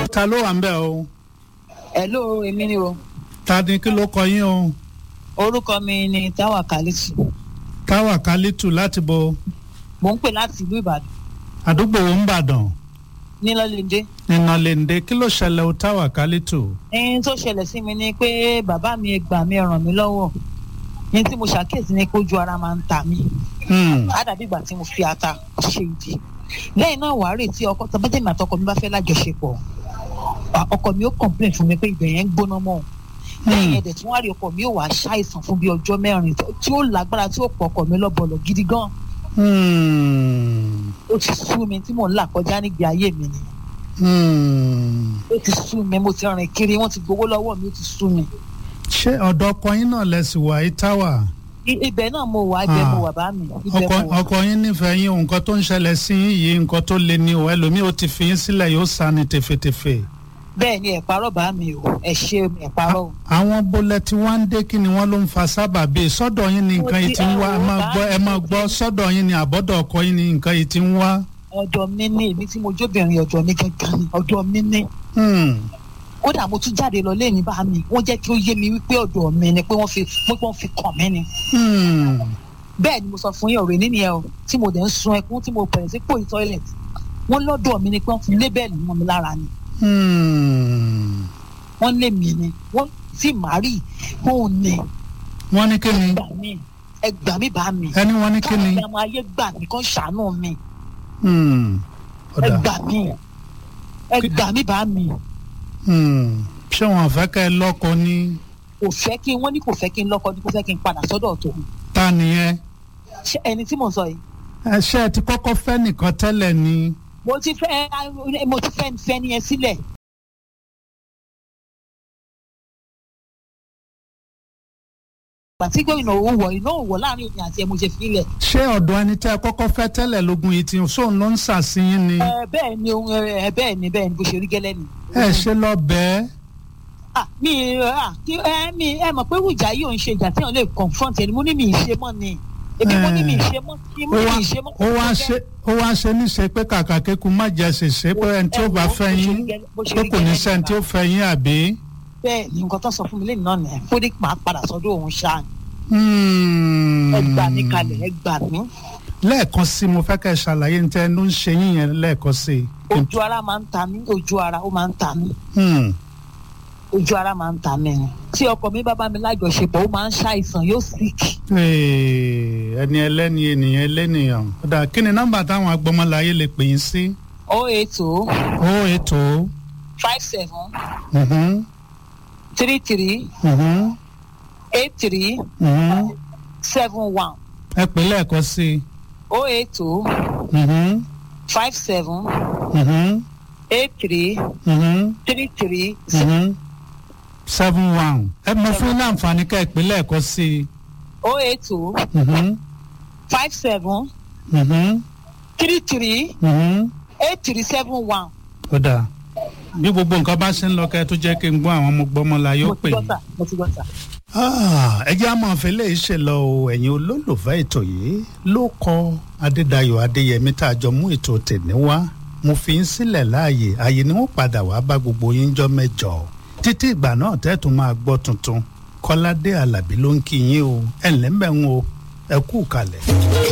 ta ló wà ń bẹ̀ o hello èmi ni o ta ni kí ló kọ yín o orúkọ mi ni táwa kálísù táwa kálítù láti bo mò ń pè láti ìlú ìbàdàn àdúgbò wo ń bàdàn nílọ́lẹ́ndé nínà lèǹde kí ló ṣẹlẹ̀ o táwa kálítù. ẹni tó ṣẹlẹ̀ sí mi ni pé bàbá mi gbà mí ràn mí lọ́wọ́ ní tí mo ṣàkíyèsí ni pé ojú ara máa ń ta mí Hmm. á dàbí ìgbà tí mo fi ata ṣe ìdí lẹ́yìn náà wàá retí ọkọ tàbátẹ́mi àtọkọ mi bá fẹ́ lájọṣepọ̀ à, ọkọ mi ó complain fún mi pé ibẹ̀ yẹn ń gbóná mọ́ òun lẹ́yìn ẹ̀dẹ̀ tí wọ́n á rí ọkọ mi ó wàá ṣàìsàn fún bí ọjọ́ mẹ́rin tó- tí ó lágbára tí ó pọ̀ ọkọ mi lọ́bọ̀lọ̀ gidi gan Hmm. ó ti sú mi tí mò ń là kọjá nígbè ayé mi ni Hmm. ó ti sú mi mo ti rìn kiri wọ́n ti gbowó lọ́wọ́ mi ó ti sú mi ṣé ọ̀dọ̀ ọkọ yín náà lẹ́sìn wà yìí táwa I- ibẹ̀ náà mo wà ibẹ̀ Ah. mo wà bá mi ibẹ̀ ọkọ mo wà ọkọ yín nífẹ̀ẹ́ yín o, nǹkan tó ń ṣẹlẹ̀ sí yín yìí nǹkan tó le ni o ẹlòmíì ó ti fi yín sílẹ̀ yóò sá ni tefetefe. bẹ́ẹ̀ ni ẹ̀ parọ́ bá mi o ẹ̀ ṣe ẹ̀ parọ́ o. àwọn bólẹ̀ tí wọ́n ń dé kí ni wọ́n ló ń fa sábàbí sọ́dọ̀ yín ni nǹkan yìí ti ń wá ẹ máa gbọ́ ẹ máa gbọ́ sọ́dọ̀ yín ni àbọ̀dọ̀ ọkọ yín ni nǹkan yìí ti ń wá. ọ̀dọ̀ mi ní èmi tí mo jóbìnrin ọ̀dọ̀ mi gangan ni ọ̀dọ̀ mi ní Hmm. kódà mo tún jáde lọ lẹ́yìn bá mi wọ́n jẹ́ kí ó yé mi wípé ọ̀dọ̀ mi ni pé wọ́n fi pé wọ́n fi kàn mí ni Hmm. bẹ́ẹ̀ ni mo sọ fún yín ọ̀rẹ́ nínú ẹ̀ o tí mo dẹ̀ ń sun ẹkún tí mo bẹ̀rẹ̀ sí pòyì toilet wọ́n lọ́dọ̀ mi ni pé wọ́n fi lébẹ̀lì mọ́ mi lára ni Hmm. wọ́n lé mi ni wọ́n sì má rí òun ni wọ́n ní kí ni gbà mí ẹ gbà mí bá mi ẹni wọ́n ní kí ni. káàkiri àwọn ayé gbà mí kán ṣàánú mi Hmm. ẹ ọ̀dà gbà mí ẹ gbà mí bá mi Hmm. ṣé wọn fẹ́ kẹ́ ẹ lọ́kọ ní kò fẹ́ kí wọ́n ní kò fẹ́ kí n lọ́kọ ní kò fẹ́ kí n padà sọ́dọ̀ tòun ta nìyẹn. ṣé ẹni tí mò ń sọ yìí ẹ ṣe ẹ ti kọ́kọ́ fẹ́ nìkan tẹ́lẹ̀ ni. mo ti fẹ́ mo ti fẹ́ fẹ́ ni ẹ sílẹ̀ pàtí gómìnà owó wọ iná òwò láàrin èmi àti ẹ mo ṣe filẹ̀ ṣé ọ̀dọ̀ ẹni tẹ́ ẹ kọ́kọ́ fẹ́ tẹ́lẹ̀ lógun yìí ti sóun ló ń ṣàṣeyín ni. ẹ bẹ́ẹ̀ ni ohun ẹ bẹ́ẹ̀ ni bẹ́ẹ̀ ni bó ṣe rí gẹ́lẹ́ ni. ẹ ṣe lọ bẹ́ẹ̀. ah mi ah kí ẹ mi ẹ mọ̀ pé ìjà yìí ò ń ṣe ìjà tí wọ́n lè confront ẹni mo ní mi ì ṣe mọ́ ni èmi mo ní mi ì ṣe mọ́ kí mo ó ní wá mi ì ṣe mọ́. ó wá ṣe ó wá ṣe níṣe pé kàkà kéku má jẹ ṣèṣe pé ẹni tí ó bá fẹ́ yín pé kò ní sẹ́ni tí ó fẹ́ yín àbí. bẹ́ẹ̀ ni nǹkan tó sọ fún mi lẹ́yìn náà nìyẹn kó ní máa padà sọ́dọ̀ òun ṣáà Hmm. ẹ gbà mí kalẹ̀ ẹ gbà mí. lẹ́ẹ̀kan sí mo fẹ́ kẹ́ ẹ ṣàlàyé ní tẹ́ ẹ ló ń ṣe yín yẹn lẹ́ẹ̀kan sí i. ojú ara máa ń ta mí ojú ara ó máa ń ta mí Hmm. ojú ara máa ń ta mí ni tí ọkọ mi bá bá mi lájọṣepọ̀ ó máa ń ṣàìsàn yóò sick Ee, ẹni ẹlẹ́ni ènìyàn ẹlẹ́nìyàn. ọ̀dà kí ni nọ́mbà táwọn agbọmọláyé lè pè yín sí. oh eight oh ó ètò. five seven Mhm. three three Mhm. eight three Mhm. seven one ẹ pè lẹ́ẹ̀kan sí i. oh eight oh Mhm. five seven Mhm. eight three Mhm. three three Mhm. seven one. ẹ mọ fún ní àǹfààní ká ẹ pè lẹ́ẹ̀kan sí i. oh eight oh Mhm. five seven Mhm. three three Mhm. eight three seven one. ó dáa bí gbogbo nǹkan bá ṣe ń lọ kẹ́ ẹ tó jẹ́ kí n gbọ́ àwọn ọmọ gbọ́mọlá yóò mo pè ti gbọ́ yín. sà mo ti gbọ́ sà. Ah, ẹ jẹ́ àmọ́ ìfẹ́lẹ́ yìí ṣe lọ o ẹ̀yin olólùfẹ́ ètò yìí ló kọ adédayọ̀ adéyẹmí tá a jọ mú ètò tèmi wá mo fi ń sílẹ̀ láàyè ààyè ni wọ́n padà wá bá gbogbo yín jọ mẹ́jọ títí ìgbà náà tẹ́tùn máa gbọ́ tuntun kọ́ládé alábí ló ń kí yín o ẹ̀ ǹlẹ́ mbẹ́ ń o ẹ kú kalẹ̀.